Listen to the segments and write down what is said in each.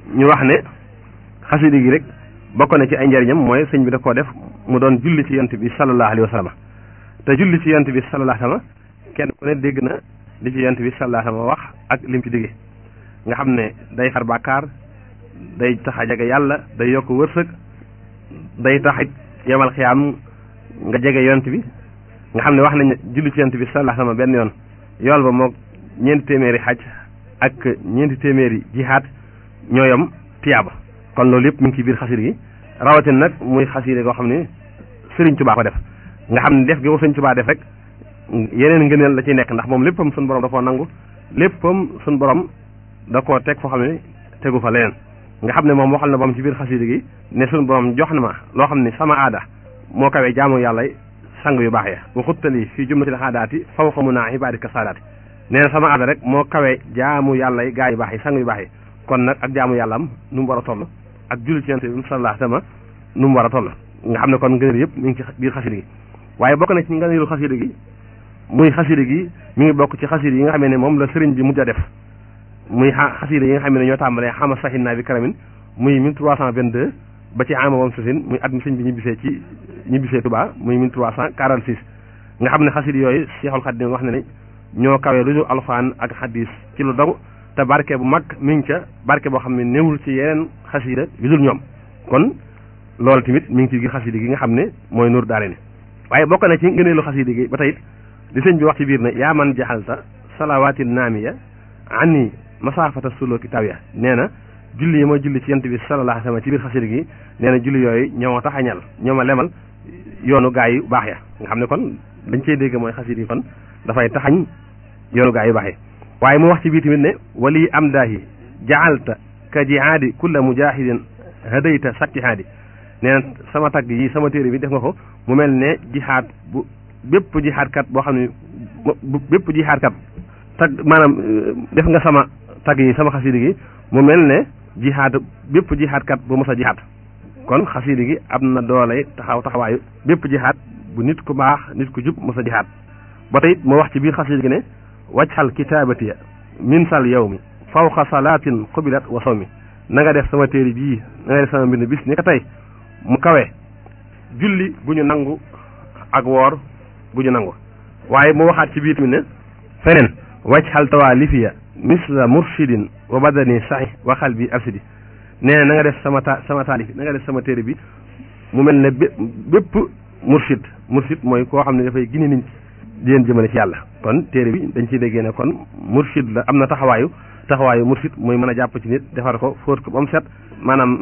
ñu wax ne xasida gi rek bokk na ci ay njariñam mooy sëñ bi da koo def mu doon julli ci yonent bi sallallahu alayhi wa sallam te julli ci yonent bi sallallahu alayhi wa sallam kenn ku ne dégg na li ci yonent bi sallallahu alayhi wa sallam wax ak lim ci digge nga xam ne day xar bàkkaar day tax a jege yàlla day yokk wërsëg day tax it yemal xiyaam nga jege yonent bi nga xam ne wax nañ julli ci yonent bi sallallahu alayhi wa sallam benn yoon yool ba moog ñeenti téeméeri xaj ak ñeenti téeméeri jihaad ñooyam tiyaaba kon loolu yëpp mi ngi ci biir xasida gi rawatina nag muy xasida goo xam ne Sëriñ Tuubaa ko def nga xam ne def gi ko Sëriñ Tuubaa def rek yeneen ngëneel la ciy nekk ndax moom léppam suñu borom da koo nangu léppam suñu borom da koo teg foo xam ne tegu fa leneen nga xam ne moom waxal na boom ci biir xasida gi ne suñu borom jox na ma loo xam ne sama aada moo kawee jaamu yàlla sang yu baax ya waxuttali fii jumlatil xaadaati faw xamu naa ibaadika saadaati nee na sama aada rek moo kawee jaamu yàlla yi gaa yu baax yi sang yu baax yi kon nag ak jaamu yàlla am nu mu war a toll ak julli ci yonent bi sallallahu alayhi wa sallam nu mu war a toll nga xam ne kon ngëneel yëpp mi ngi ci biir xasida gi waaye bokk na ci ngëneelu xasida gi muy xasida gi mi ngi bokk ci xasida yi nga xam ne moom la sëriñ bi mujj a def muy xasida yi nga xam ne ñoo tàmbalee xama saxin naa bi karamin muy 1322 ba ci ama moom sasin muy at mi sëñ bi ñibbisee ci ñibbisee Tuubaa muy 1346 nga xam ne xasida yooyu Seexul Xadiim wax na ne ñoo kawee lu dul alxuraan ak xadis ci lu dogu te barke bu mag mi ngi ca barke boo xam ne néewul ci yeneen xasida yu dul ñoom kon loolu tamit mi ngi ci biir xasida gi nga xam ne mooy nuur daare ni waaye bokk na ci ngëneelu xasida gi ba tey li sëñ bi wax ci biir ne yaa man jaxalta salawaatil naamiya anni masaafata suluki tawiya nee na julli yi ma julli ci yent bi sallallahu alayhi wa sallam ci biir xasida gi nee na julli yooyu ñoo ma taxañal ñoo ma lemal yoonu gaa yu baax ya nga xam ne kon dañ cey dégg mooy xasida yi kon dafay taxañ yoonu gaa yu baax yi waaye mu wax ci biir tamit ne wali am daahi jaalta ka jihaadi kulla mujahidin hadayta sattihaadi nee na sama tagg yi sama téere bi def nga ko mu mel ne jihaad bu bépp jihaadkat boo xam ne bépp jihaadkat tag maanaam def nga sama tagg yi sama xasida gi mu mel ne jihaad bépp jihaadkat bu mos a jihaad kon xasida gi am na doole taxaw taxawaayu bépp jihaad bu nit ku baax nit ku jub mos a jihaad ba tey moo wax ci biir xasida gi ne wajxal kitaabatiya min sal yow mi fawqa salaatin xubilat wa sawmi na nga def sama téere bii na nga def sama mbind bis ni ko tey mu kawe julli bu ñu nangu ak woor bu ñu nangu waaye mu waxaat ci biir tamit ne feneen wajxal tawaalifiya misla murshidin wa badani saxi wa xalbi absidi nee na nga def sama ta sama taalif na nga def sama téere bi mu mel ne bé bépp murshid murshid mooy koo xam ne dafay gine nit di leen jëmale ci yàlla kon téere bi dañ ciy déggee ne kon murshid la am na taxawaayu taxawaayu murshid muy mën a jàpp ci nit defar ko fóot ko ba mu set maanaam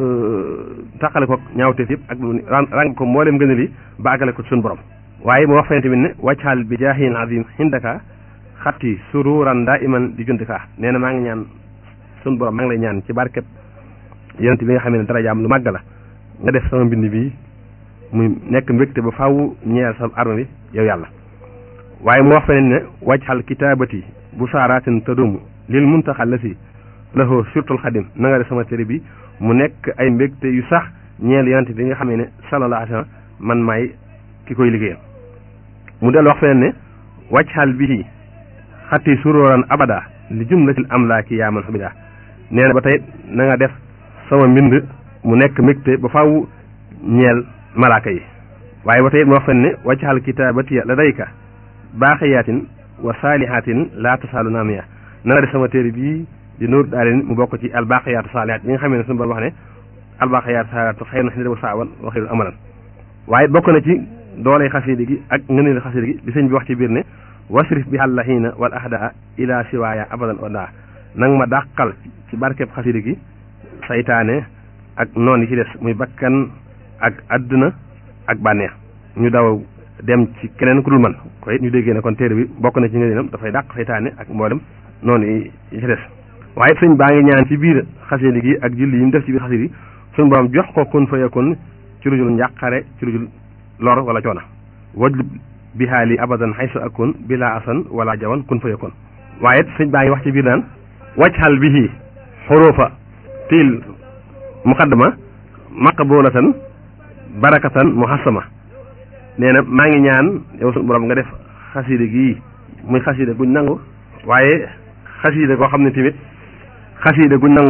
taqale ko ñaawteef yëpp ak ràng ko mboolem gën a li ba àggale ko suñu borom waaye mu wax fene tamit ne wàccaal bi jaahin azim hindaka xatti sururan daa iman di jundika nee na maa ngi ñaan suñu borom maa ngi lay ñaan ci barkeb yonent bi nga xam ne darajaam lu màgg la nga def sama mbind bi muy nekk mbégte ba faaw ñeel sa arme bi yow yàlla waaye mu wax feneen ne wajxal kitaabati bu saaraatin tadumu lil muntaxal la si lahu surtul xadim na nga def sama téere bi mu nekk ay mbégte yu sax ñeel yonent bi nga xam ne sallallahu alayhi wa sallam man maay ki koy liggéeyal mu del wax feneen ne wajxal bihi xatti suróoran abada li jumlatil amlaaki yaa man xamida nee na ba tey na nga def sama mbind mu nekk mbégte ba faaw ñeel malaaka yi waaye ba tey mu wax fen ne wajxal kitaabatiya ladayka baaxiyaatin wa saalihatin laa tasaalu naamiya na nga def sama téere bii di nuur daalin mu bokk ci albaaqiyaatu saalihaat yi nga xam ne suñu borom wax ne albaaqiyaatu saalihaat xayrun inda saawan wa xayrun amalan waaye bokk na ci dooley xasida gi ak ngëneelu xasida gi li sëñ bi wax ci biir ne wasrif bi àllahiina wal ahdaa ila siwaaya abadan oda nang ma dàqal ci barkeb xasida gi saytaane ak noon yi ci des muy bakkan ak adduna ak bànneex ñu daw dem ci keneen ku dul man koy ñu déggee ne kon téere bi bokk na ci ngëneelam dafay dàq saytaane ak mboolem noonu yi ci des waaye sëñ baa ngi ñaan ci biir xasida gi ak julli yi mu def ci biir xasida gi suñu borom jox ko kun fa yakun ci lu dul njàqare ci lu dul lor wala coona wajlu bihaali abadan xaysu akun bila asan wala jawan kun fa yakun waaye sëñ baa ngi wax ci biir naan wajxal bihi xurufa tiil muqaddama maqbulatan barakatan muhassama nee na maa ngi ñaan yow suñu borom nga def xasida gii muy xasida guñ nangu waaye xasida koo xam ne tamit xasida guñ nangu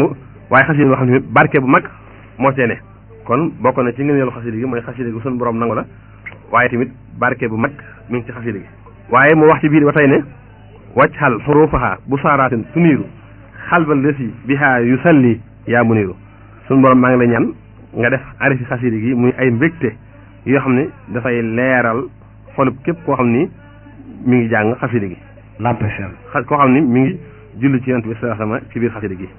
waaye xasida boo xam ne barke bu mag moo cee ne kon bokk na ci ngëneelu xasida gi mooy xasida gi suñu borom nangu la waaye tamit barke bu mag mi ngi ci xasida gi waaye mu wax ci biir ba tey ne wajxal xurufaha bu saaraatin tuniiru xalbal lesi biha yu salli yaa muniiru suñu borom maa ngi la ñaan nga def arifi xasida gi muy ay mbégte yoo xam ne dafay leeral xolub képp koo xam ni mi ngi jàng xasida gi lampesel xa koo xam ni mi ngi julli ci yonent bi sallallahu alayhi wasallam ci biir xasida gi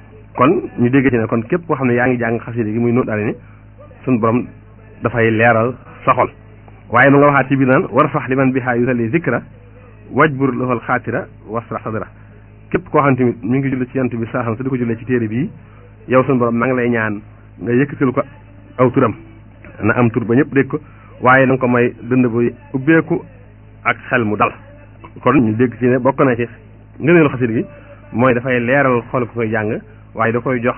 kon ñu dégg ci ne kon képp koo xam ne yaa ngi jàng xasida gi muy nóot daal ni suñu borom dafay leeral sa xol waaye mu nga waxaat ci biir naan war fax li man bihaa yusalli zikra wajbur lahul xaatira wasra sadra képp koo xam ne tamit mi ngi julli ci yonent bi sallallahu alayhi wasallam te di ko jullee ci téere bii yow suñu borom maa ngi lay ñaan nga yëkkatil ko aw turam na am tur ba ñëpp dégg ko waaye na nga ko may dënd bu ubbeeku ak xel mu dal kon ñu dégg ci ne bokk na ci ngëneelu xasida gi mooy dafay leeral xol ko koy jàng waaye da koy jox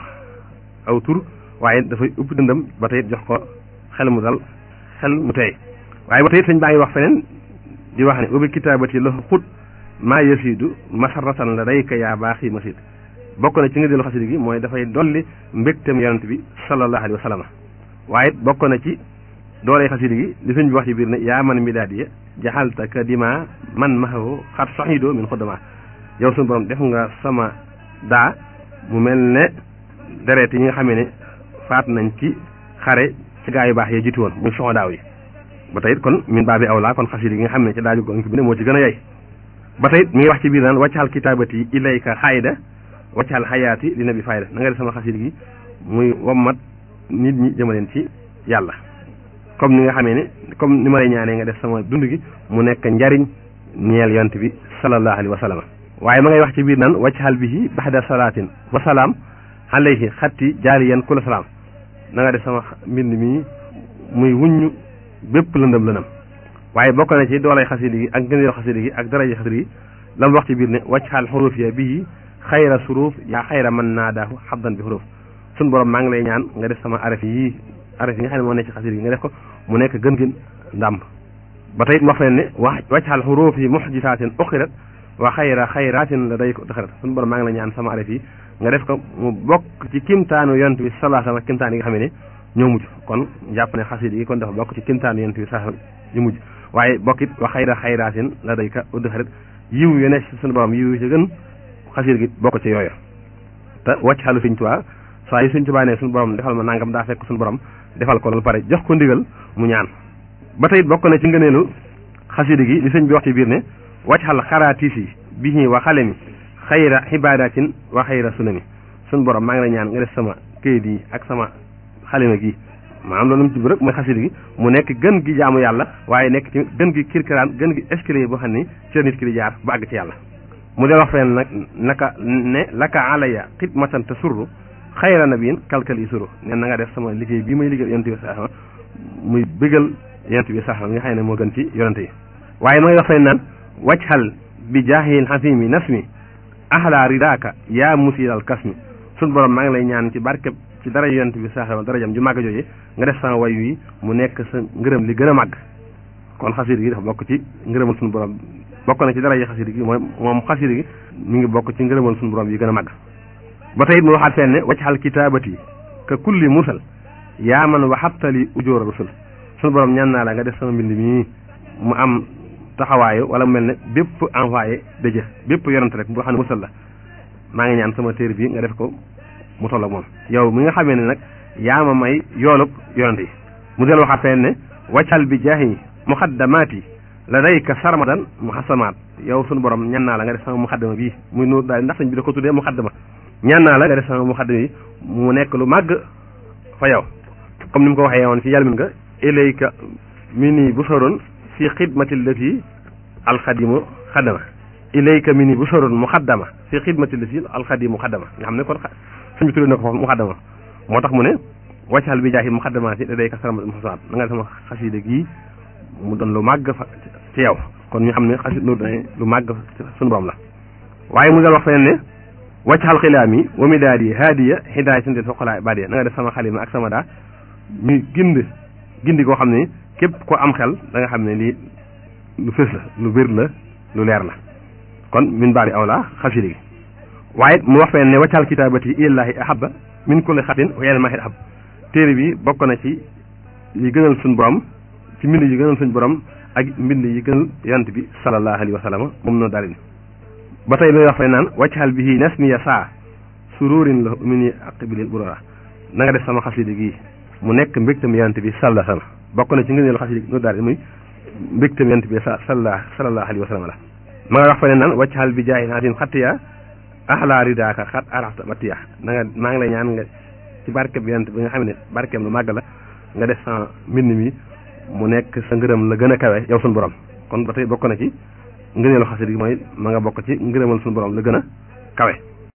aw tur waaye dafay ubbi dëndam ba tey jox ko xel mu dal xel mu tey waaye ba tey sëñ baa ngi wax feneen di wax ne ubbi kitaabati la xut maa yasidu masaratan la dayka yaa baaxi masid bokk na ci ngëneelu xasida gi mooy dafay dolli mbégtem yonent bi sallallahu alayhi wa sallam waaye bokk na ci dooley xasida gi li sëñ bi wax ci biir ne yaa man mi daadi jaxalta ka dima man maxawo xat soxidoo min xuddama yow suñu borom def nga sama daa mu mel ne deret yi nga xamee ne faat nañ ci xare ci gaa yu baax yee jiitu woon muy soxo daaw yi ba tey kon min baa bi aw laa kon xasida gi nga xam ne ci daaju gonk bi ne moo ci gën a yey ba tey mi ngi wax ci biir naan waccaxal kitaabati ilayka xayda waccaxal xayaati li na bi fayda na nga def sama xasida gi muy wommat nit ñi jëmaleen ci yàlla comme ni nga xamee ne comme ni ma lay ñaanee nga def sama dund gi mu nekk njariñ ñeel yont bi sallallahu alayhi wa sallam waaye ma ngay wax ci biir naan waccaxal bihi baxda salaatin wa salaam alayhi xatti jaaliyan kula salaam na nga def sama mbind mi muy wuññu bépp lëndëm lëndëm waaye bokk na ci doolay xasida gi ak ngëneel xasida gi ak daraja xasida gi la mu wax ci biir ne waccaxal xuruuf ya bihi xayra suruuf yaa xayra man naadaahu xabdan bi xuruuf sun borom maa ngi lay ñaan nga def sama araf yi araf yi nga xam ne moo nekk ci xasida gi nga def ko mu nekk gën gën ndàmb ba tey wax leen ne wax waccaxal xuruuf yi muxjisaatin uxirat wa xayra xayraatin la day ko daxarat sun borom maa ngi lay ñaan sama araf yi nga def ko mu bokk ci kimtaanu yonent bi sallallahu alayhi wasallam kimtaan yi nga xam ne ñoo mujj kon jàpp ne xasida gi kon dafa bokk ci kimtaanu yonent bi sallallahu alayhi wasallam yu mujj waaye bokkit wa xayra xayraatin la day ka udd xarit yiw yu ne suñu borom yiw yu ci gën xasida gi bokk ci yooyu te wàcc xalu Sëñ Tuubaa saa yu Sëñ Tuubaa ne suñu borom defal ma nangam daa fekk suñu borom defal ko loolu pare jox ko ndigal mu ñaan ba tey bokk na ci ngëneelu xasida gi li sëñ bi wax ci biir ne wàcc xal xaraatiis yi bihi wa xale mi xayra xibaadatin wa xayra sunami suñu borom maa ngi lay ñaan nga def sama këyit yi ak sama xalima gi maanaam loolu mu ci rek mooy xasida gi mu nekk gën gi jaamu yàlla waaye nekk ci gën gi kirkiraan gën gi escalier boo xam ni ci la nit ki di jaar ba àgg ci yàlla mu del wax fenn nag naka ne laka alaya xidmatan te surru xayra nabiin kalkal yi suru ne na nga def sama liggéey bii may liggéey yonent bi sax muy bëggal yonent bi sax nga xam ne moo gën ci yonent yi waaye ma ngi wax fenn naan wajhal bi jaahil xasimi nasmi ahla ridaaka yaa musiilal kasmi sun borom maa ngi lay ñaan ci barkeb ci dara yonent bi sax darajam ju màgg jooje nga def sama way wi mu nekk sa ngërëm li gën a màgg kon xasida gi dafa bokk ci ngërëmal suñu borom bokk na ci dara yi xasida gi mooy moom xasida gi mi ngi bokk ci ngërëmal suñu borom yi gën a màgg ba tey it mu waxaat fenn ne waccaxal kitaabati ka kulli musal yaa man waxabtali ujóora rusul suñu borom ñaan naa la nga def sama mbind mii mu am taxawaayu wala mu mel ne bépp envoyé de jëf bépp yonent rek boo xam ne musal la maa ngi ñaan sama téere bi nga def ko mu toll ak moom yow mi nga xamee ne nag yaa ma may yoolub yonent yi mu del waxaat fenn ne waccal bi jaahi muxaddamaati la dayka sarmadan muxasamaat yow sunu borom ñaan naa la nga def sama muxaddama bii muy nuur daal ndax sañ bi da ko tuddee muxaddama ñaan naa la nga def sama muxaddama yi mu nekk lu màgg fa yow comme ni mu ko waxee woon ci yàlla min nga ilayka mi nii bu soroon fi xidmati lati alxadimu xaddama ilayka mi nii bu soroon muxaddama fi xidmati lati alxadimu xaddama nga xam ne kon sëñ bi tuddee na ko foofu muxaddama moo tax mu ne waccal bi jaahi muxaddamaati da dayka sarmadan muxasamaat na nga def sama xasida gii mu doon lu màgg fa ci yow kon ñu xam ne xasit nu dane lu màgg suñu borom la waaye mu dal wax feneen ne waccaxal xilaam yi wa mi daal yi haadiya xidaay sante foqalaa badiya na nga def sama xalima ak sama daa ñu gind gindi koo xam ne képp ko am xel da nga xam ne lii lu fës la lu bir la lu leer la kon min baari aw la xasida gi waaye mu wax feen ne waccal kitaabati ilallahi ahabba min kulli xatin wa yeneen mahit ahab téere bi bokk na ci yi gënal suñ borom ci mbind yi gënal suñ borom ak mbind yi gënal yonent bi sallallahu alayhi wa sallam moom noonu daal ba tey muy wax fay naan waccal bihi nasmiya saa sururin la mu ni aqbilil burara na nga def sama xasida gi mu nekk mbégtam yonent bi sallallahu alayhi wa sallam bokk na ci ngëneelu xasida noonu daal muy mbégtam yonent bi sa sallallahu sallallahu alayhi wa sallam la ma nga wax fa ne naan waccal bi jaay naatin xattiya axlaa ridaaka xat araxta matiya na nga maa ngi lay ñaan nga ci barkeb yonent bi nga xam ne barkeem lu màgg la nga def sa mbind mi mu nekk sa ngërëm la gën a kawe yow suñu borom kon ba tey bokk na ci ngëneelu xasida gi mooy ma nga bokk ci ngërëmal suñu borom la gën a kawe